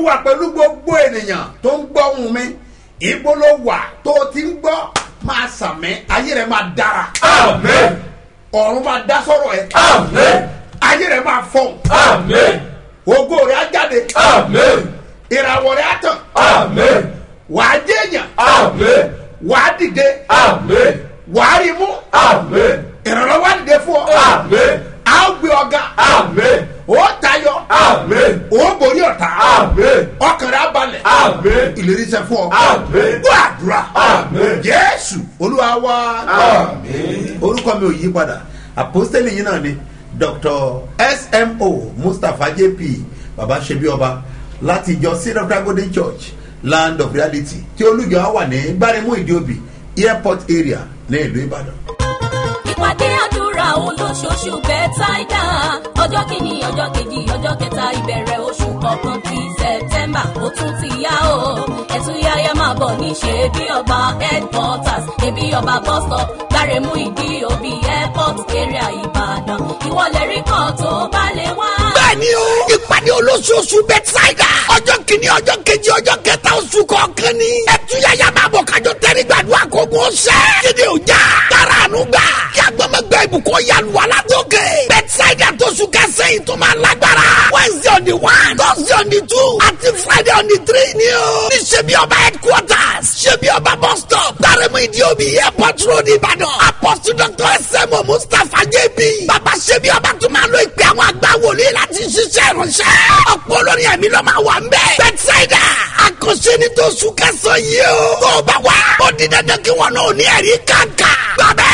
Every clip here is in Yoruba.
wà pẹ̀lú gbogbo ènìyàn tó ń gbọ́ ohùn mi ibo ló wà tó o ti ń gbọ́ máa sàmì ayé rẹ̀ máa dára Amen. ọ̀run máa dá sọ̀rọ̀ ẹ̀ Amen. ayé rẹ̀ máa fọ̀n Amen. ògo rẹ̀ á jáde Amen. ìràwọ̀ rẹ̀ á tàn Amen. wàá jẹ́yàn Amen. wàá dìde Amen. wàá rí mú Amen. ìrànlọ́wọ́ á dìde fún ọ Amen. á gbé ọ̀gá Amen. ó tayọ Amen. ó borí ọ̀tá Amen. ọkàn rẹ̀ á balẹ̀ Amen. ìlérí sẹ́ fún ọ Amen. gbọ́ àdúrà Amen. jésù olúwa wá Amen. orúkọ mi ò yí padà àpọ́stẹ́lì yìí náà ni dr smo mustapha jp baba ṣebi ọba láti ìjọ syrup golden church land of reality tí olùjọ wà ní gbáremú ìdíòbí airport area ní ìlú ìbàdàn. ìpàdé àdúrà olóṣooṣù bẹ́tàìdá ọjọ́ kìíní ọjọ́ kejì ọjọ́ kẹta ìbẹ̀rẹ̀ oṣù kọ̀ọ̀kan ti sẹ̀tẹ́mbà ó tún ti yá o ẹ̀tún yáyá máa bọ̀ ní ṣe bí ọba headquarters ẹbí ọba bus stop gbáremú ìdí òbí airport area ìbàdàn ìwọlẹ̀ rí kan tó bá lè wá. bẹ́ẹ̀ni o ìpàdé olóṣooṣù bẹ́tísáìdà ọjọ́ kìíní ọjọ́ kejì ọjọ́ kẹta oṣù kọ̀ọ̀kan ni ẹtúyàyà máa bọ̀ kájọ tẹ́rí gbàdúrà kó gun ọ̀sẹ̀ kéde òjà tààrà àánú gbà kí agbọ́mọgbẹ́ ibùkún yàlù alátòkè bẹ́tísáìdà tóṣù kẹsẹ̀-yìn tó máa lágbára wednesday on the one thursday on the two àti friday on the three ni o ní ṣebí ọba headquarters ṣebí ọba bus stop gbàrẹ́mú ìdíòbí airport road ìbàdàn apostle dr sm mustapha jb bàbá ṣebí ọba tó máa lo ìpè àwọn àgbà wòlíì láti ṣiṣẹ́ ìránṣẹ́ ọ̀pọ̀ olórin ẹ̀mí ló máa wà ń bẹ̀ bẹ́tísáìdà àkànṣe ní tó sùn kẹsàn-án yìí o tó o bá wá ó di dandan kí wọn náà ní ẹ̀rí kàǹkà gbàgbẹ́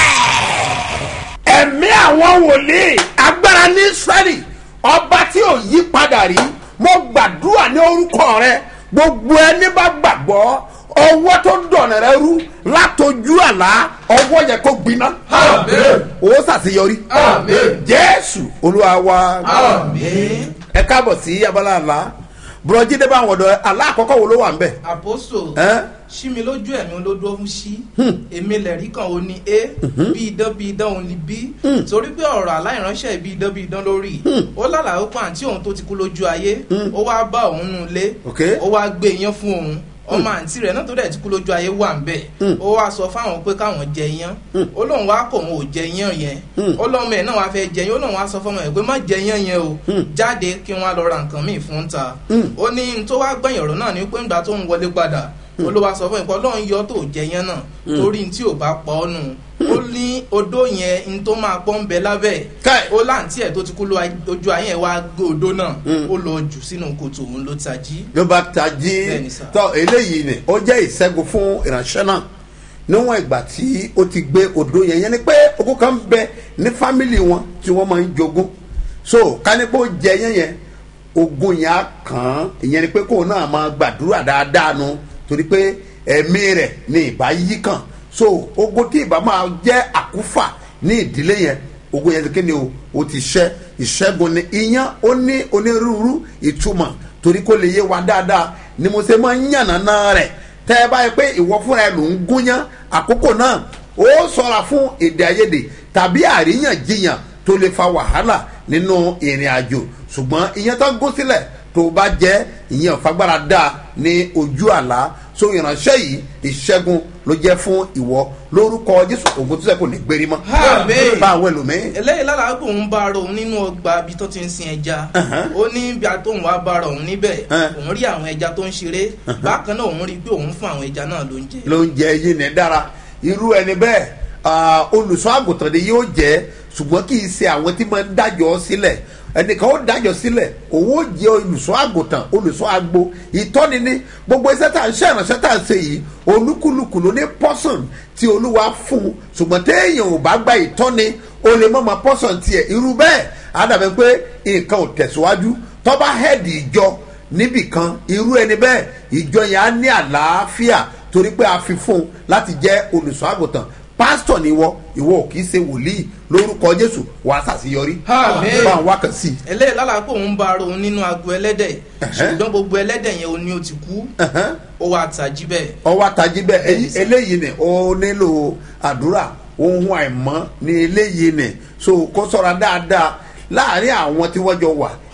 ẹ̀mí àwọn wòlíì agbára ní israẹli ọba tí ò yí padà rí mo gbàdúrà ní orúkọ rẹ gbogbo ẹni bá gbàgbọ́ ọwọ́ tó dọ̀nà rẹ rú látọjú àlá ọwọ́ yẹ kó gbiná Amen. ó ṣàṣeyọrí Amen. jésù olúwa wa Amen. ẹ káàbọ̀ sí abala àlá bùrọ̀jídé bá àwọn ọ̀dọ́ àlá àkọ́kọ́ wo ló wà ń bẹ̀ àpòsò ẹ́ ṣí mi lójú ẹ̀mí olódó fún ṣí èmi lẹ̀rí kan ò ní a bí idán bí idán òun ní b torí pé ọ̀rọ̀ aláìránṣẹ́ bí idán bí idán lórí ó lálàá ó pa àǹtí òun tó ti kú lójú ayé ó wá bá òun nù lé Ok. ó wá gbé iyán fún òun ọmọ àǹtí rẹ̀ náà tó dẹ̀ ti kú lójú ayé wà ń bẹ̀ ó wá sọ fáwọn pé káwọn jẹ iyán ó lóun wá kò òun ò jẹ iyán yẹn ó lọ́mọ ẹ̀ náà wá fẹ́ jẹ iyán ó lóun wá sọ fọmọ ẹ̀ pé má jẹ iyán yẹn o jáde kí wọ́n á lọ ra nǹkan míì fún ta ó ní n tó wá gbẹ̀yìn ọ̀rọ̀ náà ni pé ńgbà tó ń wọlé padà olúwa sọ fún ìpọ́ lọ́n yọ tó jẹ yẹn náà torí tí ò bá pọ̀ ọ́ nù ó ní odó yẹn n tó máa pọ́ ń bẹ lábẹ́ Káì. ó láǹtí ẹ̀ tó ti kú lójú ayé ẹ̀ wá gbé odó náà ó lọ jù sínú kòtò òun ló tají. ló bá tají Bẹ́ẹ̀ni sà. tọ eléyìí ni ó jẹ́ ìṣẹ́gun fún ìránṣẹ́ náà níwọ̀n ìgbà tí ó ti gbé odò yẹn yẹn ni pé ogún kan bẹ ní fámìlì wọn tí wọ́n máa ń jogún so kánípò jẹ yẹn yẹn ogún yẹn á kàn án ìyẹn ni pé kóun náà máa gbàdúrà dáadáa nu torí pé ẹ̀mí rẹ̀ ni ìbá yí kàn so ogun tí ìbá máa jẹ́ àkúfà ní ìdílé yẹn ogun yẹn kí ni o o ti ṣẹ́ ìṣẹ́gun ni iyán ó ní onírúurú ìtumọ̀ torí kó lè yé wa dáadáa ni mo ṣe máa ń yànnàná rẹ̀ tẹ́ ẹ báyìí pé ìwọ fúnra ẹ ló ń gúnyán àkókò náà ó sọra fún èdè àìyedè tàbí àríyànjiyàn tó lè fa wàhálà nínú ìrìn àjò ṣùgbọ́n ìyẹn tó gún sílẹ̀ tó bá jẹ́ ìyẹn fagbára dáa ní ojú àlá so ìránṣẹ́ yìí ìṣẹ́gun ló jẹ́ fún ìwọ lórúkọ jésù ògùn tó sẹ́kù ní gbérí mọ́ Àmín. bá àwọn ẹlòmíín eléyìí lára pé òun bá ara òun nínú ọgbà ibi tó ti ń sin ẹja ó ní bí a tóun wá bá ara òun níbẹ̀ Uh-huh. òun rí àwọn ẹja tó ń ṣeré bákan náà òun rí pé òun fún àwọn ẹja náà lóúnjẹ. ló ń jẹ yín ní dára irú ẹni bẹ́ẹ̀ ah, olùṣọ́ àgùntàn ni yóò jẹ́ ṣùgbọ́n kì í ṣe àwọn tí máa ń dájọ́ sílẹ̀ ẹnìkan ó dájọ́ sílẹ̀ òun ó jẹ́ olùṣọ́ àgùntàn olùṣọ́ agbo ìtọ́ni ní gbogbo iṣẹ́ tá à ń ṣe ìrànṣẹ́ tá à ń ṣe yìí olúkúlùkù ló ní pọ́sọ̀n tí olúwa fún un ṣùgbọ́n téèyàn ò bá gba ìtọ́ni o lè mọ̀ mọ́ pọ́sọ̀n tiẹ̀ irú bẹ́ẹ̀ á dàbí pé nǹkan ò tẹ̀síwájú tọ́ba hẹ́ẹ̀dì ìjọ níbìkan irú ẹni bẹ́ẹ̀ ìjọ yẹn á ní àlàáfíà torí pé a fi fún un láti jẹ́ olùṣọ́ àgùntàn pásítọ̀ ni ìwọ ìwọ ò kì í ṣe wòlíì lórúkọ jésù wàá ṣàṣeyọrí Àmín. bá ń wá kàn sí i. eléyìí lára pé òun bá ara òun nínú agbo ẹlẹ́dẹ̀ Ẹ̀hẹ́. ṣùgbọ́n gbogbo ẹlẹ́dẹ̀ yẹn ó ní ó ti kú Ẹ̀hẹ́n. ó wá tají bẹ́ẹ̀. ọwọ́ àtàjì bẹ́ẹ̀ Bẹ́ẹ̀ni èyí- sà. eléyìí ni ó nílò àdúrà ohun àìmọ́ ni eléyìí ni so kó sọ̀rọ̀ dáadáa láàrin àwọn tí wọ́n jọ wà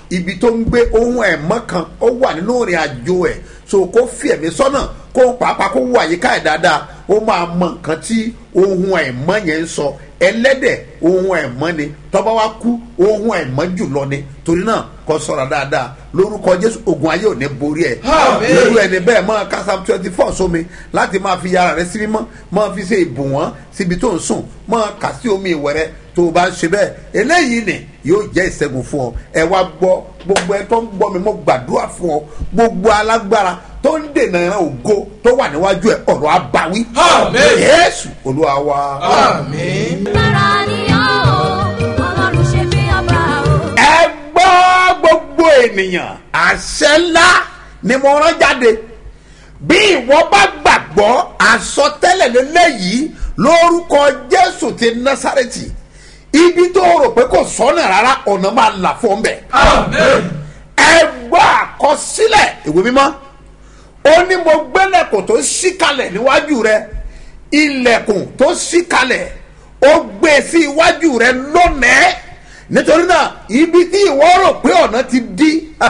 ibi tó ń gbé ohun ẹ̀mọ́ kan ó wà nínú ìrìn àjò ẹ̀ so kó fi ẹ̀mí sọ́nà kó pàápàá kó wà yíká ẹ̀ dáadáa ó máa mọ nǹkan tí ohun ẹ̀mọ́ yẹn ń sọ ẹlẹ́dẹ̀ ohun ẹ̀mọ́ ni tọ́ba wa kú ohun ẹ̀mọ́ jùlọ ni torí náà kọ́ sọ̀rọ̀ dáadáa lórúkọ jésù ogun ayé ò ní borí ẹ̀ Àmín. lórí ẹni bẹ́ẹ̀ máa ka psalm twenty four sómi láti máa fi yàrá rẹ sí mímọ́ máa fi ṣe ìbùwọ́n síbi tó ń sùn máa kà sí omi ìwẹ̀ rẹ tó o bá ń ṣe bẹ́ẹ̀ eléyìí ni yóò jẹ́ ìṣẹ́gun fún ọ ẹ wá gbọ́ gbogbo ẹ tó ń gbọ́ mi mo gbàdúrà fún ọ gbogbo alágbára tó ń dènà ìran ògo tó wà níwájú ẹ ọ̀rọ̀ abawí Àmín. yéésù olúwa wa. Àmín. lára ni ọ́ o ọlọ́run ṣe bí ọba o. ẹ gbọ́ gbogbo ènìyàn àṣẹ ńlá ni mo rán jáde bí ìwọ bá gbàgbọ́ àsọtẹ́lẹ̀ lélẹ́yìí lórúkọ jésù ti násàrẹ́tì ibi tó rò pé kò sọ́nà rárá ọ̀nà máa là fún ọ bẹ́ẹ̀ Àmín. ẹ gbọ́ àkọsílẹ̀ ìwé mímọ́ ó ní mo gbẹ́lẹ̀kùn tó ṣí kalẹ̀ níwájú rẹ ilẹ̀kùn tó ṣí kalẹ̀ ó gbé sí iwájú rẹ lónìí nítorí náà ibi tí ìwọ rò pé ọ̀nà ti dí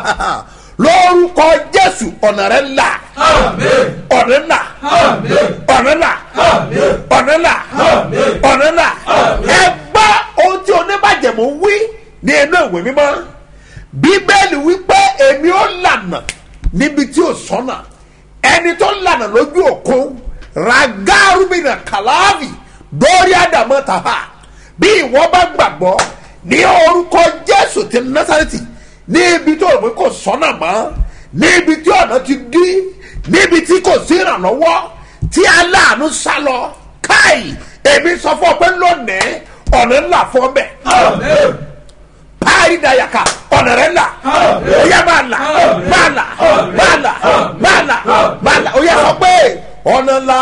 lórúkọ jésù ọ̀nà rẹ là Àmín. ọ̀nà là Àmín. ọ̀nà là Àmín. ọ̀nà là Àmín. ọ̀nà là Àmín. ẹ gbọ́ ohun tí oníbàjẹ́mú wí ní inú ìwé mímọ́ bíbélì wípé èmi ó lànà níbi tí ò sọ́nà ẹni tó lànà lójú òkun ragarubina kalavi dórí àdàmọ́ tàbá bí ìwọ bá gbàgbọ́ ní orúkọ jésù ti násàrẹ́tì ní ibi tó rò pé kò sọ́nà mọ́ ní ibi tí ọ̀nà ti dí níbi tí kò sí ìrànlọ́wọ́ tí aláàánú sá lọ káì èmi sọ fún ọ pé lónìí ọ̀nà ńlá fún ọ bẹ́ẹ̀ Àmín. paari da yaka ọ̀nà rẹ̀ la Àmín. o yẹ máa la Àmín. máa la máa la máa la máa la o yẹ sọ pé ọ̀nà la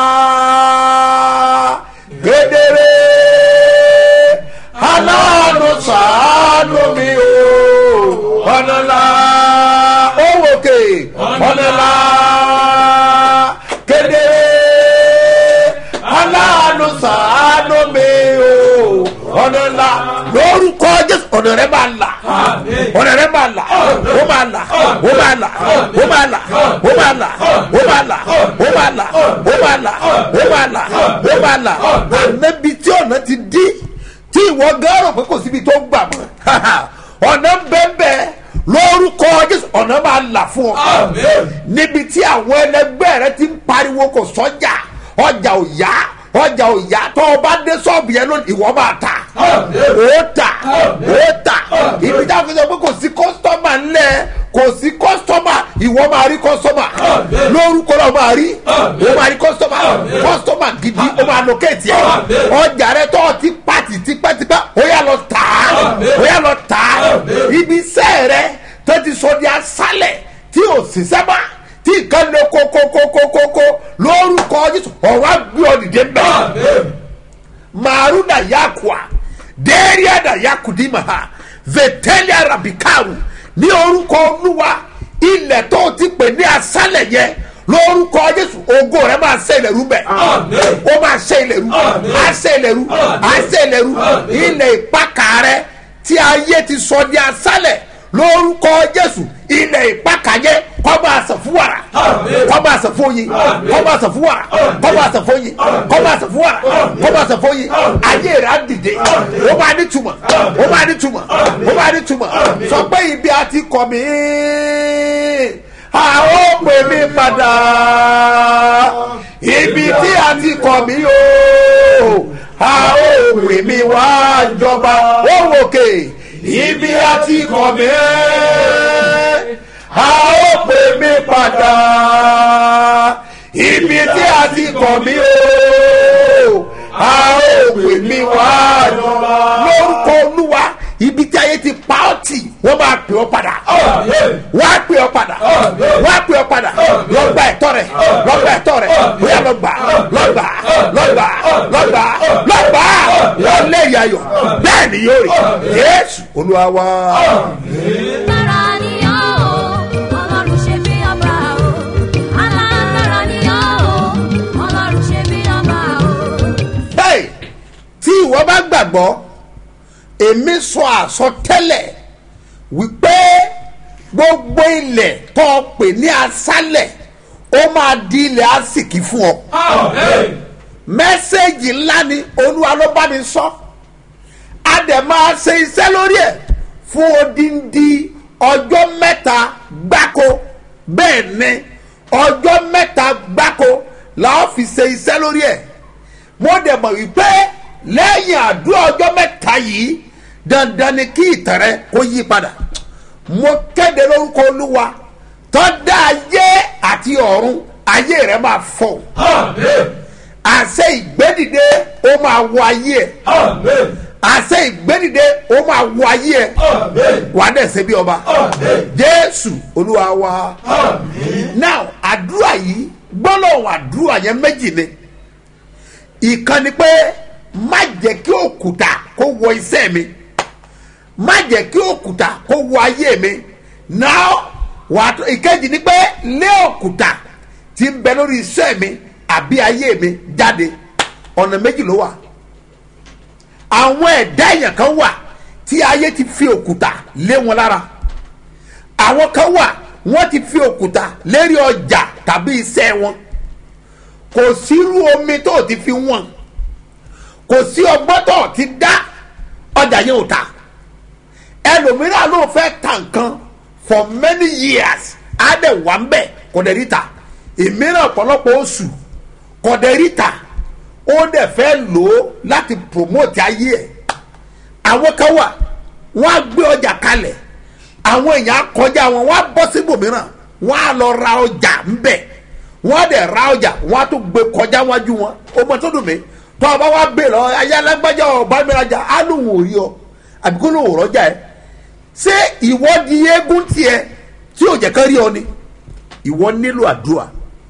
kedere aláàánú sàánú mi o ọ̀nà la ó wòkè ọ̀nà la kedere aláàánú sàánú mi o ọ̀nà la lórúkọ jésù ọ̀nà rẹ̀ máa la Àmín. ọ̀nà rẹ̀ máa la ó máa la ó máa la ó máa la ó máa la ó máa la ó máa la ó máa la ó máa la ó máa la ànábi tí ọ̀nà ti dí tí ìwọ gẹ́rọ pé kò síbi tó gbà mọ́ ọ̀nà bẹ́ẹ̀ lórúkọ jésù ọ̀nà máa là fún ọ Àmín. níbi tí àwọn ẹlẹgbẹ́ rẹ ti ń pariwo kò sọ́jà ọjà ò yá ọjà ò yá tó o bá dé sọ́ọ̀bù yẹn lónìí ìwọ máa ta Àmín. ó tà ó tà ibi tá a fi sọ pé kò sí kọ́sítọ́mà ńlẹ̀ kò sí kọ́sítọ́mà ìwọ máa rí kọ́sítọ́mà Àmín. lórúkọ náà máa rí Àmín. ó máa rí kọ́sítọ́mà Àmín. kọ́sítọ́mà gidi ó máa lókèétì ẹ̀ Àmín. ọjà rẹ tó o ti pàtì tipẹ́tipẹ́ ó yà lọ tà á Àmín. ó yà lọ tà á Àmín. ibi iṣẹ́ rẹ tó ti sọ di asálẹ̀ tí ò sì sẹ́mà tí nǹkan lè kókókókókó lórúkọ jésù ọ̀rọ̀ àgbẹ̀ ọ̀dìdẹ mẹ́rin Àmín. maruna yakwa deria da yakudima ha vetelia rabikaru ní orúkọ olúwa ilẹ̀ tó ti pè ní asálẹ̀ yẹn lórúkọ jésù ògo rẹ máa ṣe ilẹ̀ rú bẹ̀ Àmín. ó máa ṣe ilẹ̀ rú Àmín. á ṣe ilẹ̀ rú Àmín. á ṣe ilẹ̀ rú Àmín. ilẹ̀ ìpakà rẹ tí ayé ti sọ di asálẹ̀ lórúkọ jésù ilẹ̀ ìpakà yẹn kọ́ máa sàn fún wàrà Àmín. kọ́ máa sàn fún oyin Àmín. kọ́ máa sàn fún wàrà kọ́ máa sàn fún oyin kọ́ máa sàn fún wàrà kọ́ máa sàn fún oyin ayé rẹ̀ á dìde ó máa ní túmọ̀ ó máa ní túmọ̀ ó máa ní túmọ̀ sọ pé ibi a ti kọ̀ mí a ó pè mí padà ibi tí a ti kọ̀ mí o a ó pè mí wá jọba ó wòkè ibi a ti kọ̀ mí a ó pè mí padà ibi tí a ti kọ̀ mí o a ó pè mí wá jọba lórúkọ olúwa ibi tí ayé ti pa ọ́ tì wọ́n máa pè ọ́ padà Àmín. wọ́n á pè ọ́ padà wọ́n á pè ọ́ padà lọ́gbà ẹ̀tọ́ rẹ̀ lọ́gbà ẹ̀tọ́ rẹ̀ bóyá lọ́gbà lọ́gbà lọ́gbà lọ́gbà lọ́gbà lọ́lẹ̀ ìyàyọ̀ bẹ́ẹ̀ ni yóò rí yéésù olúwa wá. lára ni ọ́ o ọlọ́run ṣe bí ọba o alágbára ni ọ́ o ọlọ́run ṣe bí ọba o. bẹ́ẹ̀ tí ìwọ bá gbàgbọ́ èmi sọ àsọtẹ́lẹ̀ wípé gbogbo ilẹ̀ tó o pè ní asálẹ̀ ó máa di ilẹ̀ àsìkí fún ọ Amen. mẹ́sẹ̀gì ńlá ni olúwa ló bá mi sọ a dẹ̀ máa ṣe iṣẹ́ lórí ẹ̀ fún odindi ọjọ́ mẹ́ta gbáko bẹ́ẹ̀ ni ọjọ́ mẹ́ta gbáko la ó fi ṣe iṣẹ́ lórí ẹ̀ mo dẹ̀ mọ̀ wípé lẹ́yìn àdúrà ọjọ́ mẹ́ta yìí dandan ni kí ìtàn rẹ kó yí padà mo kéde lórúkọ olúwa tó dá ayé àti ọ̀run ayé rẹ máa fọ̀ Amen. àṣẹ ìgbédìde ó máa wọ ayé ẹ Amen. àṣẹ ìgbédìde ó máa wọ ayé ẹ Amen. wà á dẹ̀ ṣe bí ọba Amen. jésù olúwa wa Amen. now àdúrà yìí gbọ́dọ̀ àdúrà yẹn méjì ni ìkan ni pé má jẹ́ kí òkúta kó wọ iṣẹ́ mi má jẹ́ kí òkúta kó wọ ayé mi now wàá tó ìkejì ni pé lé òkúta tí ń bẹ lórí iṣẹ́ mi àbí ayé mi jáde ọ̀nà méjì ló wà àwọn ẹ̀dá èèyàn kan wà tí ayé ti fi òkúta lé wọn lára àwọn kan wà wọ́n ti fi òkúta lérí ọjà tàbí iṣẹ́ wọn kò sírú omi tó ti fi wọ́n kò sí ọgbọ́n tó ti dá ọjà yẹn ò ta ẹlòmíràn ló fẹ́ ta nǹkan for many years á dẹ̀ wà ń bẹ̀ kò dẹ̀ rí ta ìmíràn ọ̀pọ̀lọpọ̀ oṣù kò dẹ̀ rí ta ó dẹ̀ fẹ́ lò ó láti promote ayé ẹ̀ àwọn kan wà wọ́n á gbé ọjà kalẹ̀ àwọn èèyàn á kọjá wọn wọ́n á bọ́ síbòmíràn wọ́n á lọ ra ọjà ńbẹ̀ wọ́n á dẹ̀ ra ọjà wọ́n á tún gbé kọjá wájú wọn ó mọ tó dùn mí tó ọba wa bè lọ ayálágbájá ọba mi rajà á lóun ò rí ọ àbí kó lóun ò rọjà ẹ ṣé ìwọ di eégún tiẹ̀ tí ò jẹ́ kán rí ọ ni ìwọ nílò àdúrà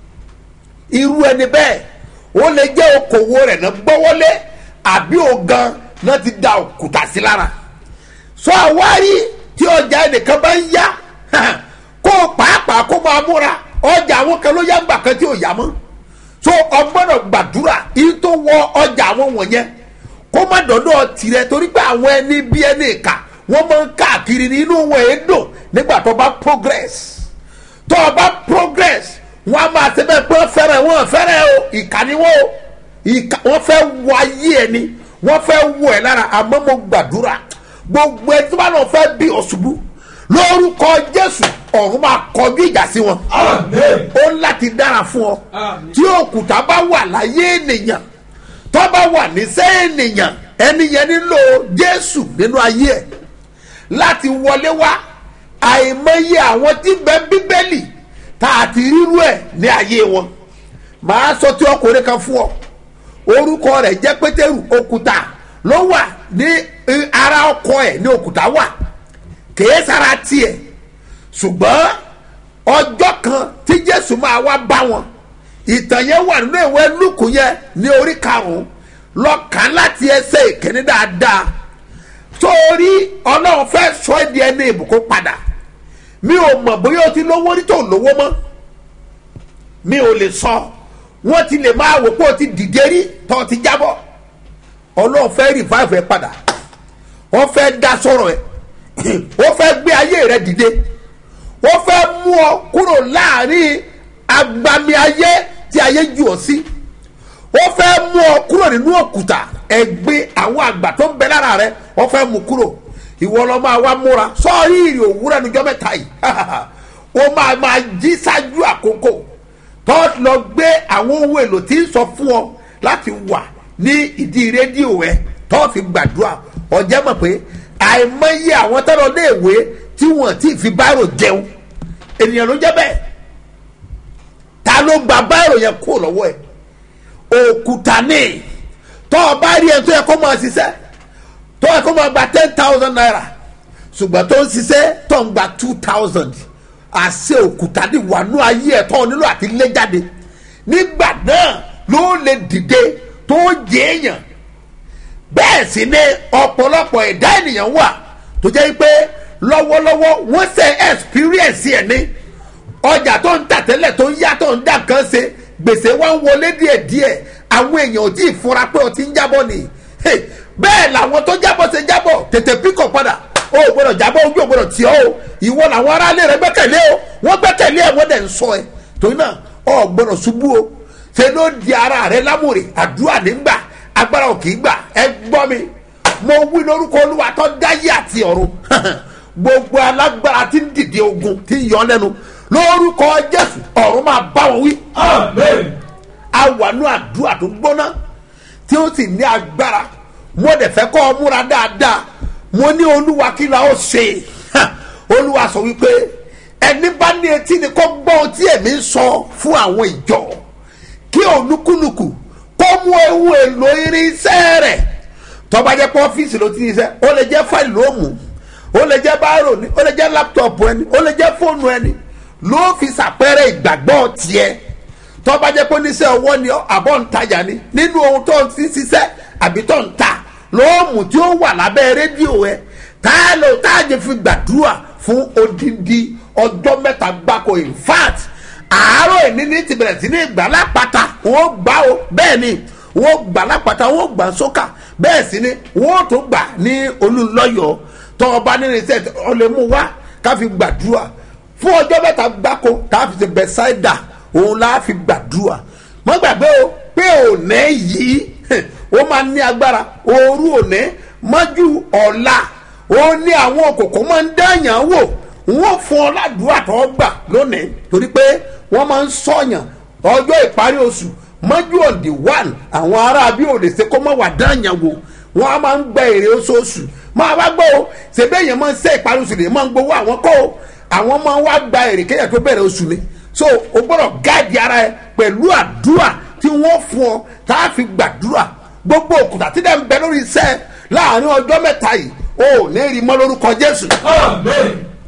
irú ẹni bẹ́ẹ̀ ó lè jẹ́ okòwò rẹ̀ náà gbọ́wọ́lé àbí ògan náà ti da òkúta sí lára sọ àwárí tí ọjà ẹnìkan bá ń yá kó o pàápàá kó máa múra ọjà àwọn kan ló yá gbà kan tí ò yá mọ́ so ọgbọ́dọ̀ gbàdúrà yìí tó wọ ọjà àwọn wọ̀nyẹn kó má dọ̀dọ̀ tirẹ̀ torí pé àwọn ẹni bí ẹni ìka wọ́n máa ń káàkiri ní inú wọn èédò nígbà tó bá progress tó o bá progress wọn a máa ṣe bẹ́ẹ̀ pé wọ́n fẹ́rẹ̀ wọ́n fẹ́rẹ̀ o ìkà ni wọ́n o ìkà wọ́n fẹ́ wọ ayé ẹ ni wọ́n fẹ́ wọ ẹ lára àmọ́ mo gbàdúrà gbogbo ẹ tí wọ́n lọ fẹ́ bí ọ̀ṣubú lórúkọ jésù ọ̀run máa kọjú ìjà sí wọn Amen. ó ń láti dára fún ọ tí òkúta bá wà láyé ènìyàn tó bá wà níṣẹ́ ènìyàn ẹni yẹn nílò jésù nínú ayé ẹ̀ láti wọlé wá àìmọye àwọn tí bẹ bíbélì tá a ti rírú ẹ̀ ní ayé wọn màá sọ tí ọkùnrin kan fún ọ orúkọ rẹ̀ jẹ́ pétérù òkúta ló wà ní eh, ara ọkọ ẹ̀ ní òkúta wà kèé sára tiẹ̀ ṣùgbọ́n ọjọ́ kan tí jésù máa wá bá wọn ìtàn yẹn wà nínú ìwé lùkù yẹn ní orí karùn-ún lọ́kàn láti ẹsẹ̀ ìkíní dáadáa torí ọlọ́run fẹ́ sọ ẹ́ di ẹni ìbùkún padà mi ò mọ̀ bóyá o ti lówó rí tó lówó mọ́ mi ò lè sọ wọ́n ti lè máa wò pé o ti dìde rí tó o ti jábọ̀ ọlọ́run fẹ́ revive ẹ padà wọ́n fẹ́ dá sọ̀rọ̀ ẹ̀ ó fẹ́ gbé ayé rẹ dìde ó fẹ́ mú ọ kúrò láàrin agbami ayé tí ayé jù ọ sí ó fẹ́ mú ọ kúrò nínú òkúta ẹgbẹ́ àwọn àgbà tó ń bẹ lára rẹ ó fẹ́ mú kúrò ìwọ lọ máa wá múra sọ́ọ́rí ìrì òwúrọ̀ níjọ́ mẹ́ta yìí ó máa máa jí ṣáájú àkókò tó lọ gbé àwọn ohun èlò tí ń sọ fún ọ láti wà ní ìdí rédíò ẹ tó fi gbàdúrà ọjọ́ mọ̀ pé àìmọye àwọn tọ́lọ léèwé tí wọ́n ti fi báírò jẹun ènìyàn ló jẹ́ bẹ́ẹ̀ ta ló gba báírò yẹn kó lọ́wọ́ ẹ̀ òkúta ní tọ́ ọ bá rí ẹ tó yẹ kó máa ṣiṣẹ́ tó yẹ kó máa gba ten thousand naira ṣùgbọ́n tó ń ṣiṣẹ́ tó ń gba two thousand àṣẹ òkúta ní wàánú ayé ẹ̀ tó nílò àti lé jáde nígbà náà ló lè dìde tó jẹ́ èèyàn bẹ́ẹ̀ sì ni ọ̀pọ̀lọpọ̀ ẹ̀dá ènìyàn wà tó jẹ́ pé lọ́wọ́lọ́wọ́ wọ́n ṣe experience ẹ̀ ní ọjà tó ń tà tẹ́lẹ̀ tó ń yá tó ń dà kan ṣe gbèsè wá ń wọlé díẹ̀díẹ̀ àwọn èèyàn ò tí ì fura pé o ti ń jábọ̀ ni Hey, bẹ́ẹ̀ làwọn tó jábọ̀ ṣe jábọ̀ tètè píkọ̀ padà o ò gbọ́dọ̀ jábọ̀ ojú ò gbọ́dọ̀ tì ọ́ o ìwọ làwọn aráalé rẹ gbẹ́kẹ̀lé o wọ́n gbẹ́kẹ̀lé ẹ̀ wọ́n dẹ̀ ń sọ ẹ torí náà ọ gbọ́dọ̀ ṣubú o ṣe ló di ara rẹ lámòrè àdúrà nígbà agbára ò kì í gbà ẹ gbọ́ mi mo wí lórúkọ olúwa tó dáyé àti ọ̀run gbogbo alágbára tí ń dìde ogun tí ń yọ lẹ́nu lórúkọ jésù ọ̀run máa bá wọn wí Amen. awànú àdúrà tó gbóná tí ó sì ní agbára mo dẹ̀ fẹ́ kọ́ ọ múra dáadáa mo ní olúwa kí la ó ṣe Ha! olúwa sọ wípé ẹni bá ní etí ni kó gbọ́ ohun tí èmi ń sọ fún àwọn ìjọ kí olúkúlùkù kó mú ewu èlò irinṣẹ́ rẹ̀ tọ́ba jẹ́ pé ọ́fíìsì ló ti ní iṣẹ́ ó lè jẹ́ fáìlì ló mú ó lè jẹ́ báírò ni ó lè jẹ́ láptọ̀pù ẹni ó lè jẹ́ fóònù ẹni ló fi ṣàpẹẹrẹ ìgbàgbọ́ tiẹ̀ tọ́ba jẹ́ pé oníṣẹ́ ọwọ́ ni ọ́, àbọ̀ ń tajà ni nínú ohun tó ń ti ṣiṣẹ́ àbí tó ń ta lóòmù tí ó wà lábẹ́ rédíò ẹ táàlù táàjẹ fi gbàdúrà fún odindi ọjọ́ mẹ́ta gbáko in fact àárọ̀ ìní ní ti bẹ̀rẹ̀ sí ní ìgbà lápáta wọ́n gbà ó bẹ́ẹ̀ ni wọ́n gbà lápáta wọ́n gbà sókà bẹ́ẹ̀ sì ni wọ́n tó gbà ní olùlọ́yọ̀ tọ́ ọba nínú iṣẹ́ ọlẹ́mú wá ká fi gbàdúrà fún ọjọ́ mẹ́ta gbáko tá a fi ṣe bẹ́sáìdà òun la fi gbàdúrà mọ́ gbàgbé o pé òní yìí ó máa ní agbára òru òní mọ́jú ọ̀la ó ní àwọn òkòkò máa ń dáyàn wò wọ́n fún ọ ládùúgbà tó gbà lónìí torí pé wọ́n máa ń sọ̀yàn ọjọ́ ìparí oṣù mọ́jú òǹdí one àwọn ará bí ò lè ṣe kó mọ́ wà dáyàn wò wọ́n á máa ń gba èrè oṣooṣù máa bá gbọ́ o ṣèbí èèyàn máa ń ṣe ìparí oṣù lè máa ń gbowó àwọn kó o àwọn máa ń wá gba èrè kéèyàn tó bẹ̀rẹ̀ oṣù ni so o gbọ́dọ̀ gáàdì ara ẹ pẹ̀lú àdúrà tí wọ́n fún ọ tá a fi gbàdúrà gbogbo òkúta tí dẹ̀ ń bẹ lórí iṣẹ́ láàrin ọjọ́ mẹ́ta yìí o ò ní rí mọ́ lórúkọ jésù Amen.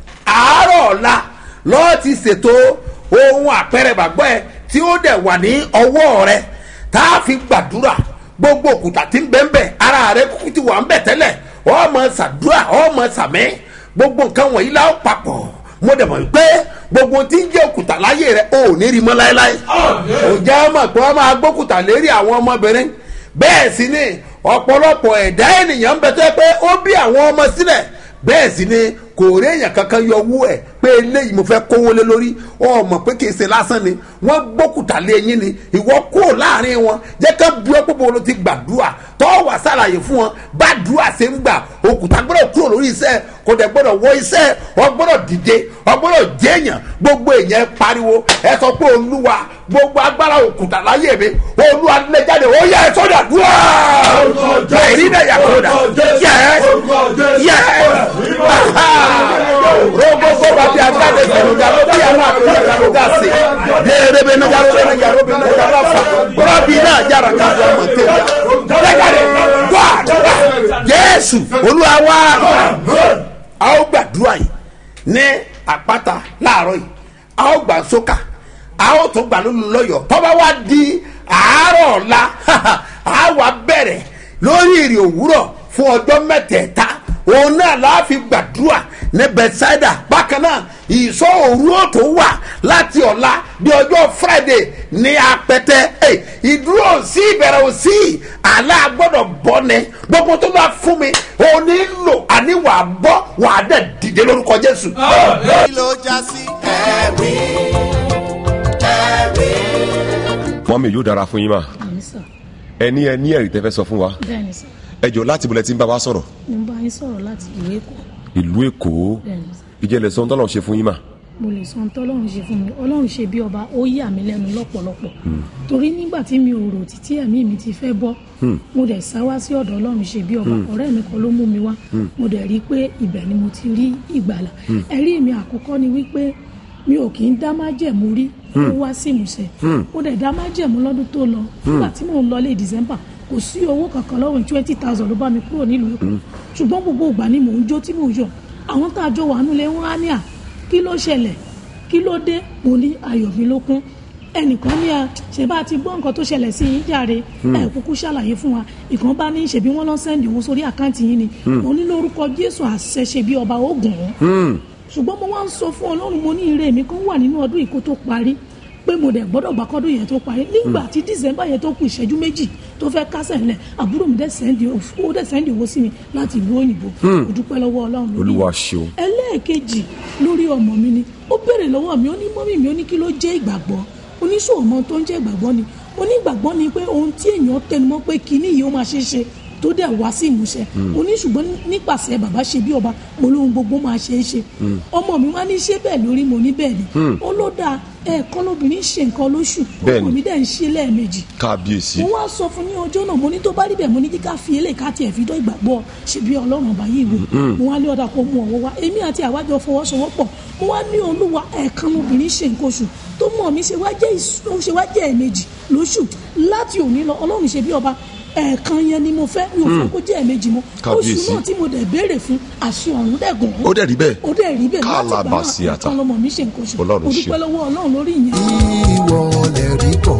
àárọ̀ ọ̀la lọ́ọ́ ti ṣètò ohun àpẹẹrẹ bàgbọ́ ẹ tí ó dẹ̀ wà ní ọwọ́ rẹ tá a fi gbàdúrà gbogbo òkúta tí ń bẹ́ ń bẹ̀ ara rẹ kúkú ti wà ń bẹ̀ tẹ́lẹ̀ ọmọ ṣàdúrà ọmọ ṣàmì gbogbo nǹkan wọ̀nyí la ó papọ̀ mo dẹ̀ mọ̀ pé gbogbo tí ń jẹ́ òkúta láyé rẹ ò ní rí mọ́ láéláé Amen. ò jẹ́ mọ̀ pé wọ́n máa gbókùtà lérí àwọn ọmọbìnrin bẹ́ẹ̀ sì ni ọ̀pọ̀lọpọ̀ ẹ̀dá ènìyàn ń bẹ tó yẹ pé ó bí àwọn ọmọ sílẹ̀ bẹ́ẹ̀ sì ni kò rí èèyàn kankan yọ owó ẹ̀ pé eléyìí mo fẹ́ kówó lé lórí ọmọ pé kì í ṣe lásán ni wọ́n gbókùtà lé yín ni ìwọ kúrò láàrin wọn jẹ́ ká bu ẹ́ púpọ̀ ló ti gbàdúrà tọ́ wà sàlàyé fún wọn bá dùà ṣe ń gbà òkúta gbọ́dọ̀ kúrò lórí iṣẹ́ kò dẹ̀ gbọ́dọ̀ wọ iṣẹ́ ọ gbọ́dọ̀ dìde ọ gbọ́dọ̀ jẹ́yàn gbogbo èèyàn ẹ pariwo ẹ sọ pé olúwa gbogbo agbára òkúta láyé mi olúwa lè jáde ó yẹ ẹ sọ́dọ̀ dùà èyí náà yà kó dà yẹ yẹ rogogo bàbí agbáde kẹlùdà ló bí àwọn àpèjẹ kẹlùdà sí dèrèbè nàjà ló bẹ nàjà ló bẹ nàjà ló fà rọbì náà yàrá ká ló mọ tẹlẹ lẹgàdẹ wà wà jésù olúwa wá a ó gbàdúrà yìí ní àpáta láàárọ̀ yìí a ó gbà sókà a ó tún gbà lólu lọ́yọ̀ tọ́ba wá di àárọ̀ ọ̀la a wà bẹ̀rẹ̀ lórí ìrì òwúrọ̀ fún ọjọ́ mẹ́tẹ̀ẹ̀ta òun náà la fi gbàdúrà ní bethsaida bákan náà ìsọ òru ó tó wà láti ọ̀la di ọjọ́ friday ní apẹtẹ Ẹ, ìdúró ò sí ìbẹ̀rẹ̀ ò sí àlá gbọ́dọ̀ bọ́ ni gbogbo tó bá fún mi òun ní lò àní wà á bọ́ wà á dẹ̀ dìde lórúkọ jésù. Amen. kí ló já sí. ẹ̀rí ẹ̀rí. mọ́mí yóò dára fún yín mà bẹ́ẹ̀ni sà ẹni ẹ ní ẹ̀rí tẹ́fẹ́ sọ fún wa bẹ́ẹ̀ni sà ẹ jọ láti bolẹ̀ tí ń bá wa sọ̀rọ̀ mo bá yín sọ̀rọ̀ láti ìlú èkó ìlú èkó bẹ́ẹ̀ni sà ìjẹ́lẹ̀ sọ tọ́lọ̀ ṣe fún yín mà mo lè sọ ohun tọ́lọ́run ṣe fún mi ọlọ́run ṣe bí ọba ó yà mí lẹ́nu lọ́pọ̀lọpọ̀ torí nígbà tí mi ò rò títí ẹ̀mí mi ti fẹ́ bọ́ mo dẹ̀ sá wá sí ọ̀dọ̀ ọlọ́run ṣe bí ọba ọ̀rẹ́ mi kan ló mú mi wá mo dẹ̀ rí i pé ibẹ̀ ni mo ti rí ìgbàlà ẹ̀rí mi àkọ́kọ́ ni wípé mi ò kì í dá májẹ̀mú rí ó wá sí ìmúṣẹ mo dẹ̀ dá májẹ̀mú lọ́dún tó lọ nígbà tí mò ń lọ lé december kò sí owó kankan lọ́wọ́ twenty thousand ló bá mi kúrò nílùú èkó ṣùgbọ́n gbogbo ìgbà ni mò ń jó tí mò ń yọ̀ àwọn tá a jọ wà nílé wọn á ní à kí ló ṣẹlẹ̀ kí ló dé mo ní ayọ̀ mi ló kún ẹnìkan ní a ṣe bá a ti gbọ́ nǹkan tó ṣẹlẹ̀ sí yín jàre ẹ kúkú ṣàlàyé fún wa ìkan bá ní ṣèbí wọn lọ sẹ́ndì owó sórí àkáǹtì yín ni mo ní lórúkọ jésù àṣẹ ṣe bí ọba ogun ṣùgbọ́n mo wá ń sọ fún ọlọ́run mo ní ire mi kan wà nínú ọdún ìkó tó parí pé mo dẹ̀ gbọ́dọ̀ gbà kọ́dún yẹn tó parí nígbà tí december yẹn tó kù ìṣẹ́jú méjì tó fẹ́ kásẹ̀ ńlẹ̀ àbúrò mi dẹ̀ sẹ́ndì ó dẹ̀ sẹ́ndì owó sí mi láti ìlú òyìnbó mo dúpẹ́ lọ́wọ́ ọlọ́run lórí Olúwa yẹn. ṣeun. ẹlẹ́ẹ̀kejì lórí ọmọ mi ni ó béèrè lọ́wọ́ mi ó ní mọ́mí mi ó ní kí ló jẹ́ ìgbàgbọ́ oníṣòwò mọ tó ń jẹ́ ìgbàgbọ́ ni onígbàgbọ́ ni pé ohun tí èèyàn tẹnumọ́ pé kinní yìí ó máa ṣe é ṣe tó dẹ̀ wá sí ìmúṣẹ oníṣùgbọ́n nípasẹ̀ bàbá ṣe bí ọba mo lóhun gbogbo máa ṣe é ṣe ọmọ mi wá ní ṣé bẹ́ẹ̀ lórí mo ní bẹ́ẹ̀ ni ó ló dáa ẹ̀ẹ̀kan lóbìnrin ṣe nǹkan lóṣù Bẹ́ẹ̀ ọkọ ni. mi dẹ̀ ń ṣe lẹ́ẹ̀mejì kábíyèsí mo wá sọ fún ní ọjọ́ náà mo ní tó bá rí bẹ́ẹ̀ mo ní kí ká fi eléyìí ká tiẹ̀ fi dọ́ ìgbàgbọ́ ṣe bí ọlọ́run ọba yìí wò mo wá lé ọ̀dà kó mú ọwọ́ wá èmi àti àwájọ fọwọ́sowọ́pọ̀ mo wá ní olúwa ẹ̀ẹ̀kan lóbìnrin ṣe nǹkan oṣù tó mọ̀ mí ṣe wá jẹ́ ìṣ- ó ṣe wá jẹ́ ẹ̀ẹ̀mejì lóṣù láti òní lọ ọlọ́run ṣe bí ọba ẹ̀ẹ̀kan yẹn ni mo fẹ́ mi ò fẹ́ kó jẹ́ ẹ̀ẹ̀mejì mọ́ oṣù Kábíyèsí. náà tí mo dẹ̀ béèrè fún àṣẹ ọ̀run dẹ̀ gùn ó dẹ̀ rí bẹ́ẹ̀ ó dẹ̀ rí bẹ́ẹ̀ láti gbà náà Kálábàsíàtà. ẹ̀ẹ̀kan lọmọ mi ṣe nǹkan oṣù Ọlọ́run mo ṣe. dúpẹ́ lọ́wọ́ ọlọ́run lórí ìyẹn. ìwọ lè rí kọ́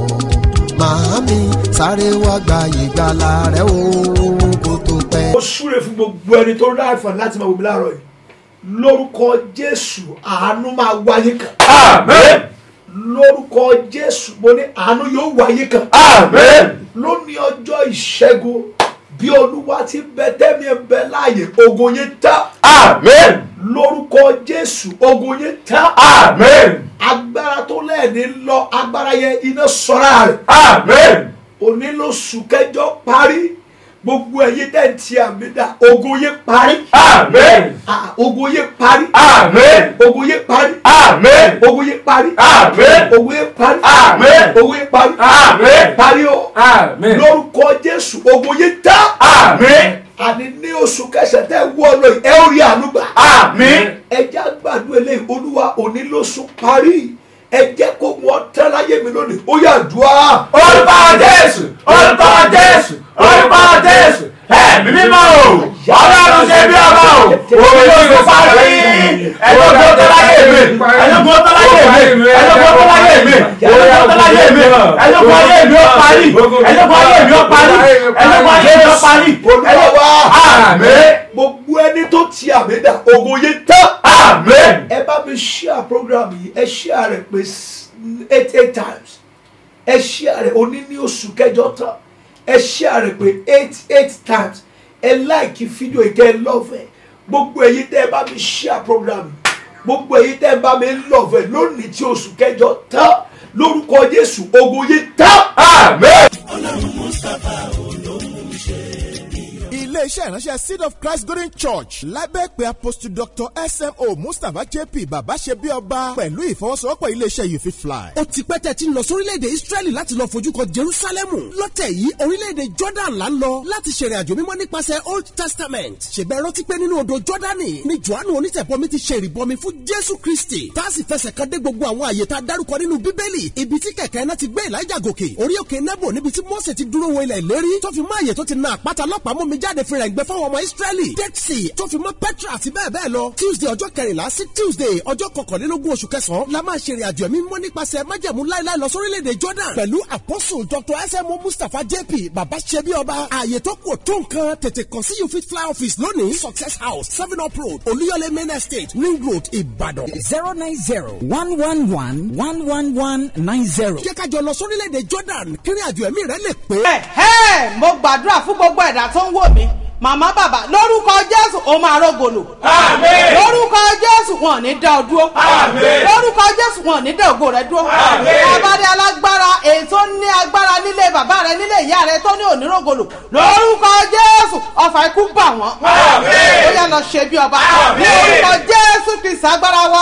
màámi sáré wá gba ìgbàlà rẹ o kó tó pẹ́. ó súre fún gbogbo ẹni tó rí àǹfààní láti máa wò mí láàárọ̀ yìí lórúkọ jésù àánú máa wáyé kan Amen. lórúkọ jésù mo ní àánú yóò wáyé kan Amen. lónìí ọjọ́ ìṣẹ́gun bí olúwa ti bẹ tẹ́mi ẹ̀ bẹ láàyè ogun yẹn ta Amen. lórúkọ jésù ogun yẹn ta Amen. agbára tó lẹ́ẹ̀ni lọ agbára yẹn iná sọ́ra rẹ̀ Amen. òní lóṣù kẹjọ parí gbogbo ẹ̀yin tẹ̀ ń ti àmì dá ogun yẹn parí Amen. Ah, ogun yẹn parí Amen. ogun yẹn parí Amen. ogun yẹn parí Amen. ogun yẹn parí Amen. ogun yẹn parí Amen. parí o Amen. lórúkọ jésù ogun yẹn tá Amen. àní ní oṣù kẹsàn-án tẹ́ wọ́ lọ yìí ẹ ó rí àánú gbà Amen. ẹjẹ́ àgbàdo eléyìí olúwa òní lóṣù parí ẹ jẹ́ kó wọ́n tẹ́ láyé mi lónìí ó yà dùá. Orúkọ Jésù. Orúkọ Jésù. Orúkọ Jésù. Ẹ̀mí mímọ́ o. Ọlọ́run ṣe bí ọba o. Òun yóò ṣe parí. Ẹlọ́gbọ́n tó láyé mi. Ẹlọ́gbọ́n tó láyé mi. Ẹlọ́gbọ́n tó láyé mi. Ẹlọ́gbọ́n tó láyé mi. Ẹlọ́gbọ́n ayé mi ó parí. Ẹlọ́gbọ́n ayé mi ó parí. Ẹlọ́gbọ́n ayé mi ó parí. olúwa wá Àmín. gbogbo ẹni tó ti àmì dà ogun yẹn tán. Àmín. ẹ bá mi share program yìí ẹ share rẹ pé s- eight eight times ẹ share rẹ oní ní oṣù kẹjọ tán ẹ share rẹ pé eight eight times ẹ like fídíò yìí kẹ́ ẹ love ẹ gbogbo èyí tẹ́ ẹ bá mi share program yìí gbogbo èyí tẹ́ ẹ bá mi love ẹ lónìí tí oṣù kẹjọ tán lórúkọ jésù ogun yìí tán. Àmín. iléeṣẹ́ ìránṣẹ́ seed of christ golden church lábẹ́ pé apostle dr smo mustapha jp bàbá ṣe bí ọba pẹ̀lú ìfọwọ́sowọ́pọ̀ iléeṣẹ́ you fit fly. ó ti pẹ́ tẹ́ ti ń lọ sórílẹ̀-èdè israẹli láti lọ fojú kan jerusalemu lọ́tẹ̀ yìí orílẹ̀-èdè jordan là ń lọ láti ṣèrìn àjò mímọ́ nípasẹ̀ old testament ṣègbè rántí pé nínú odò jordani ni johannu onítẹ̀bọmi ti ṣe ìrìbọmi fún jésù kristi tá a sì fẹsẹ̀ kan dé gbogbo àwọn àyè tá a dárúkọ nínú bíbélì ibi tí kẹ̀kẹ́ náà ti gbé elijah gòkè orí òkè nebo níbi tí mose ti dúró wo ilẹ̀ ìlérí tó fi mọ́ àyè tó ti na àpáta lọ́pàá mú mi jáde fìrà ìgbẹ́ fáwọn ọmọ israẹli dead sea tó fi mọ́ petra àti bẹ́ẹ̀ bẹ́ẹ̀ lọ tuesday ọjọ́ kẹrìnlá sí tuesday ọjọ́ kọkànlélógún oṣù kẹsàn-án la máa ṣe ìrìnàjò ẹ̀mí mímọ́ nípasẹ̀ májẹ̀mú láíláí lọ sórílẹ̀-èdè jordan pẹ̀lú apostle dr smo mustapha jp baba ṣẹbi ọba ààyè tó kù tó nǹkan tètè kàn sí you fit fly office lónìí success house seven up road olúyọlé main estate ring road ìbàdàn. zero nine zero one one one one one one nine zero. jẹ́ ká jọ lọ sórílẹ̀-èdè jordan kí ìrìnàjò ẹ̀mí rẹ lè pé. ẹ̀hẹ́ mo gbàdúrà fún gbogbo ẹ̀dá tó ń wò mí màmá bàbá lórúkọ jésù ó máa rógòlò. Àmín. lórúkọ jésù wọn ò ní dá ọ dúró. Àmín. lórúkọ jésù wọn ò ní dá ògo rẹ dúró. Àmín. abáde alágbára èyí tó ní agbára nílé bàbá rẹ nílé ìyá rẹ tó ní onírògòlò lórúkọ jésù ọfà ikú bà wọn. Àmín. ó yà lọ ṣe bí ọba. Àmín. ní orúkọ jésù kristu agbára wa.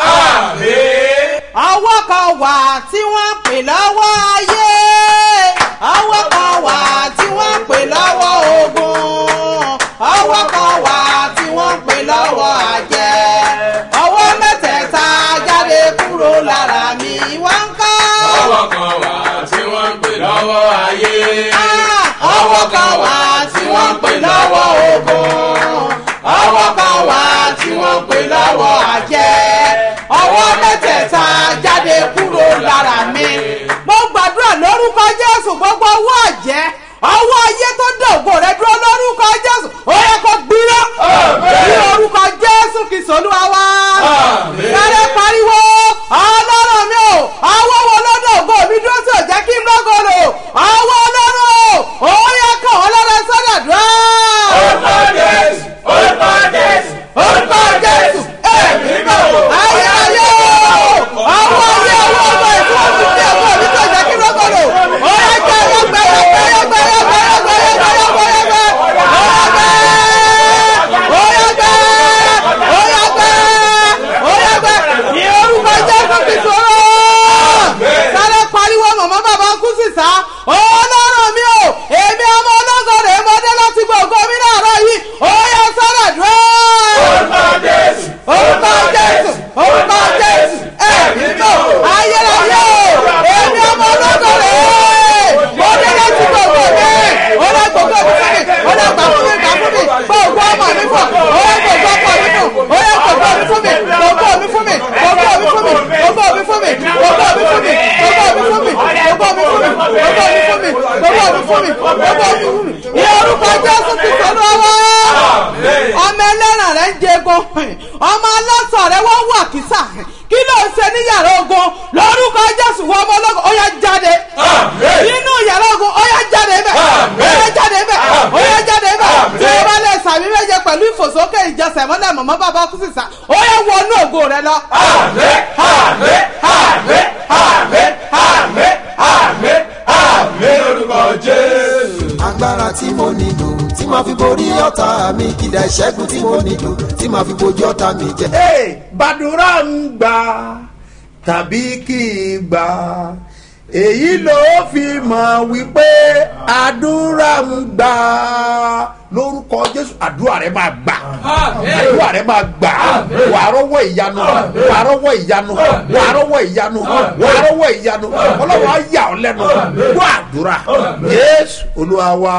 Àmín. ọwọ́ kan wà tí wọ́n pè lọ́wọ́ ayé ọwọ́ kan wà tí wọ́n pè lọ́wọ́ ogun ọwọ́ kan wà tí wọ́n pè lọ́wọ́ àjẹ́ ọwọ́ mẹ́tẹ̀ẹ̀ta jáde kúrò lára mi wọ́n ń kọ́. Ọwọ́ kan wà tí wọ́n ń pè lọ́wọ́ ayé. Ah, ọwọ́ kan wà tí wọ́n pè lọ́wọ́ ogun ọwọ́ kan wà tí wọ́n pè lọ́wọ́ àjẹ́ ọwọ́ mẹ́tẹ̀ẹ̀ta jáde kúrò lára mi. mo gbàdúrà lórúkọ jésù gbogbo ọwọ́ àjẹ́ ọwọ́ ayé tó dògbò rẹ dúró lórúkọ jésù ó yẹ kó gbiná ní orúkọ jésù kìsọ̀ olúwa wá. Àmín. sáré pariwo ọlọ́run mi ò ọwọ́ wo ló ogun ọmọ aláṣọ rẹ wọ́n wà kísà kí ló ń ṣe ní yàrá ogun lórúkọ jésù wọ́n ọmọ ológun ó yá jáde nínú yàrá ogun ó yá jáde bẹ́ẹ̀ ó yá jáde bẹ́ẹ̀ ó yá jáde bẹ́ẹ̀ tí o bá lè sàmì méje pẹ̀lú ìfòsókè ìjọsẹ̀ mọ́lẹ̀ mọ́mọ́ bàbá kú sísà ó yá wọnú ògo rẹ lọ. agbára tí mo nílò tí màá fi borí ọ̀tá mi kìdá ìṣẹ́gun tí mo nílò tí màá fi bojú ọ̀tá mi jẹ. Hey, bàdúrà ń gbà tàbí kì í gbà èyí ló fi mọ̀ wípé àdúrà ń gbà lórúkọ jésù àdúrà rẹ máa gbà àdúrà rẹ máa gbà wà á rọwọ́ ìyanu wà á rọwọ́ ìyanu wà á rọwọ́ ìyanu wà á rọwọ́ ìyanu ọlọ́wọ́ á yà ọ́ lẹ́nu gbọ́ àdúrà jésù olúwa wa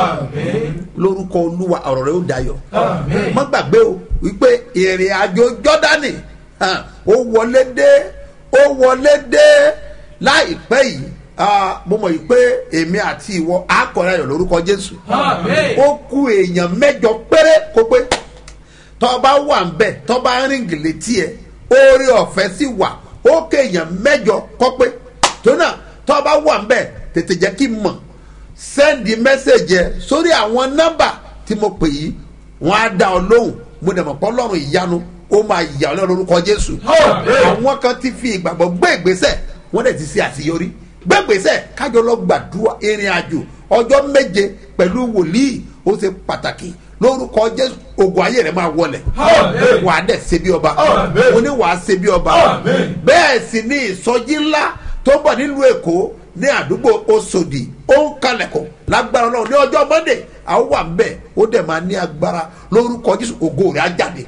lórúkọ olúwa ọ̀rọ̀ rẹ ó dayọ̀ má gbàgbé o wípé ìrìn àjò jọ́dánì hàn, ó wọlé dé ó wọlé dé láìpẹ́ yìí ah, mo mọ̀ yìí pé èmi àti ìwọ àkọ́rẹ́ ayọ̀ lórúkọ jésù ó kú èèyàn mẹ́jọ péré kó pé tọ́ba wà ń bẹ̀ tọ́ba rìn gìlẹ́tì ẹ̀ oore ọ̀fẹ́ sì wà ó kéèyàn mẹ́jọ kọ́ pé tó náà tọ́ba wà ń bẹ̀ tètè jẹ́ kí n mọ̀ sẹ́ndì mẹ́sẹ̀jì ẹ̀ sórí àwọn nọ́mbà tí mo pè yìí wọ́n á dá ọ lóhùn mo dẹ̀ mọ̀ pọ́ lọ́rùn ìyanu ó máa yà ọ́ lọ́rùn lórúkọ jésù àwọn kan ti fi ìgbàgbọ́ gbé ìgbésẹ̀ wọ́n dẹ̀ ti ṣe àṣeyọrí gbé ìgbésẹ̀ kájọ lọ gbàdúrà ìrìn àjò ọjọ́ méje pẹ̀lú wòlíì ó ṣe pàtàkì lórúkọ jésù ogun ayé rẹ máa wọlẹ̀ wà á dẹ̀ ṣe bí ọba mo ní wà á ṣe bí ọba bẹ́ẹ̀ sì ni ìsọjí ńlá tó ń bọ̀ nílùú èkó ní àdúgbò oṣòdì ó ń kalẹ̀kọ̀ lágbára ọlọ́run ní ọjọ́ monday àwọn wà ń bẹ̀ ó dẹ̀ máa ní agbára lórúkọ jésù ògo rẹ̀ á jáde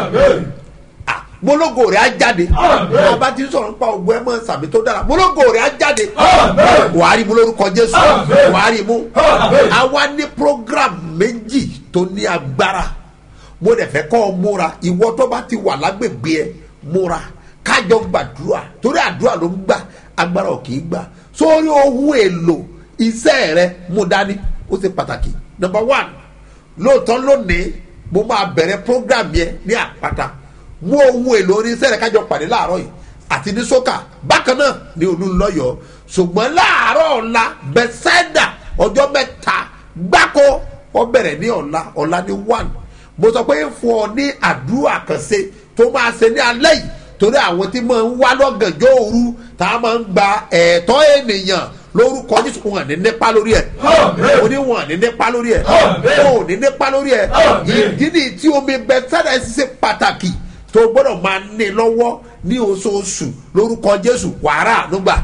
mologo rẹ̀ á jáde ọba tí ń sọ̀rọ̀ nípa ògùn ẹ̀ mọ́ sàmì tó dára mologo rẹ̀ á jáde wàá rí mu lórúkọ jésù wàá rí mu àwa ní program méjì tó ní agbára mo dẹ̀ fẹ́ kọ́ ọ múra ìwọ tó bá ti wà lágbègbè ẹ múra kájọ gbàdúrà torí àdúrà ló ń gbà agbára ò kì í gbà sórí ohun èlò iṣẹ́ rẹ mú dání ó ṣe pàtàkì number one lóòótọ́ lónìí mo máa bẹ̀rẹ̀ program yẹn ní àpáta mú ohun èlò oníṣẹ́ rẹ̀ kájọ pàdé láàárọ̀ yìí àti ní sókà bákan náà ní olúńlọ́yọ̀ ṣùgbọ́n láàárọ̀ ọ̀la bẹ́sẹ̀dà ọjọ́ mẹ́ta gbáko ó bẹ̀rẹ̀ ní ọ̀la ọ̀la ní one mo sọ pé fún ọ ní àdúrà kan ṣe tó máa ṣe ní alẹ́ yìí torí àwọn tí máa ń wá lọ́gànjọ́ òru tá a máa ń gba ẹ̀tọ́ ènìyàn lórúkọ jésù wọn ní nípa lórí ẹ o ní wọn ní nípa lórí ẹ o ní nípa lórí ẹ ìdí ni tí omi bẹ́sẹ̀dà ẹ̀ ṣe pàtàkì tó gbọ́dọ̀ máa ní lọ́wọ́ ní oṣooṣù lórúkọ jésù wàrà ànúgbà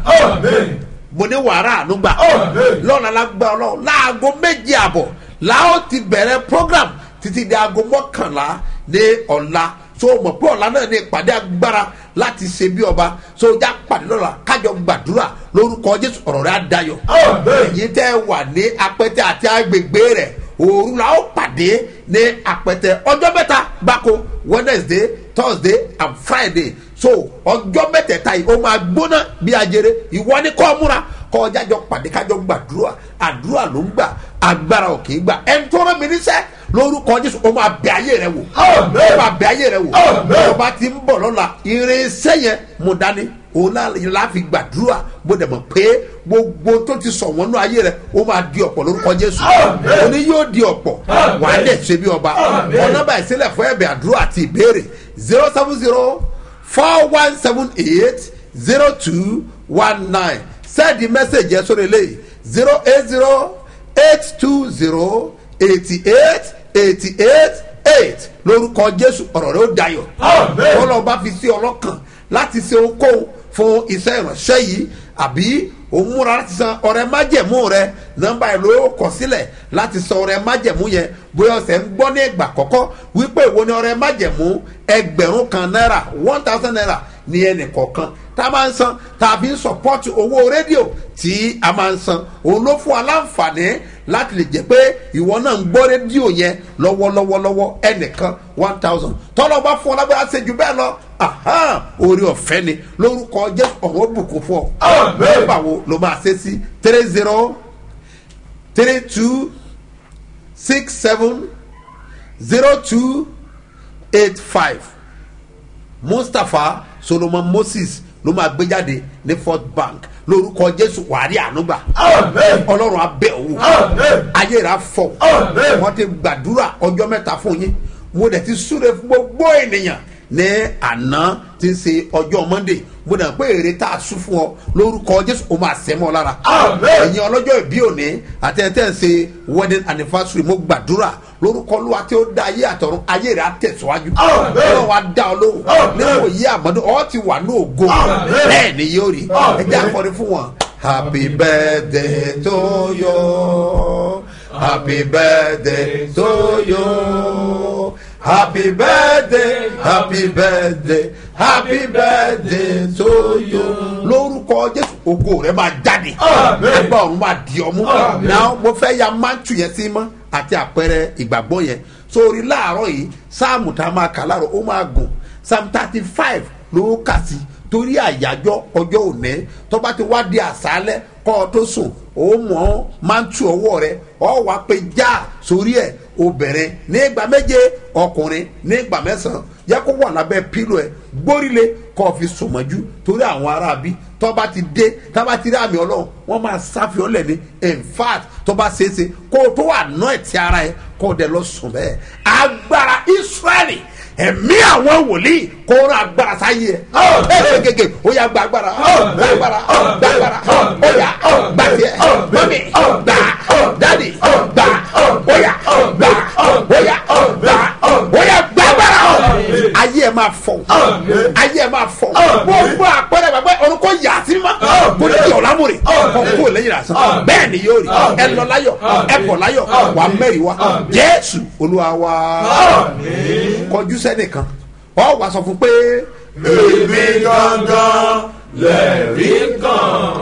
mo ní wàrà ànúgbà lọ́la lágbá ọlọ́run láago méje àbọ̀ láò ti bẹ̀rẹ̀ program títí di aago mọ́kànlá ní ọ̀la so mọ̀ pé ọ̀la náà ní ìpàdé agbára láti ṣe bí ọba so já pàdé lọ́la kájọ gbàdúrà lórúkọ jésù ọ̀rọ̀ rẹ̀ á dayọ̀ èyí tẹ́ wà ní apẹ́tẹ́ àti agbègbè rẹ̀ òru la ó pàdé ní apẹtẹ ọjọ́ mẹ́ta gbáko wednesday thursday and friday so ọjọ́ mẹ́tẹ̀ẹ̀ta yìí ó máa gbóná bí ajere ìwọ ni kọ́ múra kọ́ ọjà jọ pàdé kájọ gbàdúrà àdúrà ló ń gbà agbára ò kì í gbà ẹni tó rán mi níṣẹ́ lórúkọ jésù ó máa bẹ ayé rẹ wò ó máa bẹ ayé rẹ wò ọba ti ń bọ̀ lọ́la irinṣẹ́ yẹn mo dání òun la fi gbàdúrà mo dẹ̀ mọ̀ pé gbogbo tó ti sọ̀ wọ́n nú ayé rẹ̀ ó máa di ọ̀pọ̀ lórúkọ jésù òní yóò di ọ̀pọ̀ wà á dẹ̀ ṣe bí ọba ọ̀nà báyìí sílẹ̀ fún ẹ̀bẹ̀ àdúrà àti ìbéèrè zero seven zero four one seven eight zero two one nine sẹ́ẹ̀dì mẹ́sẹ̀gì ẹ̀ sórí eléyìí zero eight zero eight two zero eighty eight eighty eight eight lórúkọ jésù ọ̀rọ̀ rẹ̀ ó dayọ̀ ọlọ́ọ̀bá fi sí ọlọ́kàn láti ṣe ohunkóhun fún iṣẹ́ ìránṣẹ́ yìí àbí òun múra láti san ọrẹ májẹ̀mú rẹ nọ́mbà ẹ̀ ló kọ sílẹ̀ láti san ọrẹ májẹ̀mú yẹn bóyá ọ̀sẹ̀ ń gbọ́ ní ìgbà kọ́kọ́ wípé ìwo ni ọrẹ májẹ̀mú ẹgbẹ̀rún kan náírà one thousand naira ní ẹnì kọ̀ọ̀kan tá a máa ń san tàbí ń sọpọ́tù owó rédíò tí a máa ń san òun ló fún wa láǹfààní láti lè jẹ́ pé ìwọ náà ń gbọ́ rédíò yẹn lọ́wọ́lọ́wọ́lọ́wọ́ ẹnìkan one thousand tọ́lọ́ bá fún ọ lágbára ṣe jù bẹ́ẹ̀ lọ orí ọ̀fẹ́ ni lórúkọ jésù ọ̀wọ́ bùkún fún ọ nọ́mbà wo ló máa ṣe sí three zero three two six seven zero two eight five mustapha solomon moses ló máa gbé jáde ní fort bank lórúkọ jésù wàrí ànúgbà ọlọ́run abẹ́ òwò ayé rà fọ wọ́n ti gbàdúrà ọjọ́ mẹ́ta fún yín mo dẹ̀ ti súre fún gbogbo ènìyàn ní àná tí ń ṣe ọjọ́ monday mo dẹ̀ pé èrè tá a sún fún ọ lórúkọ jésù ó máa sẹ́ mọ́ ọ lára ẹ̀yin ọlọ́jọ́ ìbí òní àti ẹ̀ tẹ́ ń ṣe wedding anniversary mo gbàdúrà lórúkọ olúwa tí ó dá ayé àtọ̀run ayé rẹ̀ á tẹ̀síwájú ọlọ́run wa dá ọ lóhùn nínú òye àmọ́dún ọ ti wà ní ògo bẹ́ẹ̀ ni yóò rí ẹ jẹ́ àkọrin fún wọn. happy birthday to you happy birthday to you happy birthday happy birthday happy birthday to you lórúkọ jésù ògo rẹ máa jáde ẹgbẹ́ ọ̀run máa di ọmú náà mo fẹ́ ya máńtù yẹn sí mọ́ àti àpẹẹrẹ ìgbàgbọ́ yẹn sórí láàárọ̀ yìí sáàmù tá a máa kà láàárọ̀ ó máa gùn psalm thirty five ló kà sí torí àyájọ́ ọjọ́ òní tó bá ti wá di àṣálẹ́ kọ́ ọ tó sùn ó mọ̀ máa ń tu ọwọ́ rẹ ọ wá pé já sórí ẹ̀ obìnrin ní ìgbà méje ọkùnrin ní ìgbà mẹ́sàn-án yẹ kó wà lábẹ́ pílò ẹ̀ gbórílé kọ́ ọ fi sùnmọ́jú torí àwọn aráabí tó bá ti dé tó bá ti rí àmì ọlọ́run wọ́n máa sáfihàn lẹ̀ ní in fact tó bá ṣeéṣe kó o tó wà ná ẹ̀ tí ara ẹ̀ kó o dẹ̀ lọ sùn bẹ́ẹ̀ agbára israẹli ẹ̀mí àwọn wòlíì kó rán agbára sáyé ẹ̀ ẹ̀ gègé ó yà gba agbára gba agbára gba agbára ó yà gba tiẹ̀ mọ́mí gbà dádì gbà ó yà gbà ó yà gbà ó yà gba agbára ayé ẹ̀ máa fọ̀ ayé ẹ̀ máa fọ̀ gbogbo àpẹẹrẹ gbàgbé ọ̀run kò yà sí ma kò ní yọ̀ lámúre kò kó lẹ́yìn àṣà bẹ́ẹ̀ ni yóò rí ẹ lọ láyọ̀ ẹ bọ̀ láyọ̀ wà mẹ́rin wa jésù olúwa wa kọjú sẹ́nìkan ọ wà sọ fún pé. èmi gangan lẹ́rìí kan.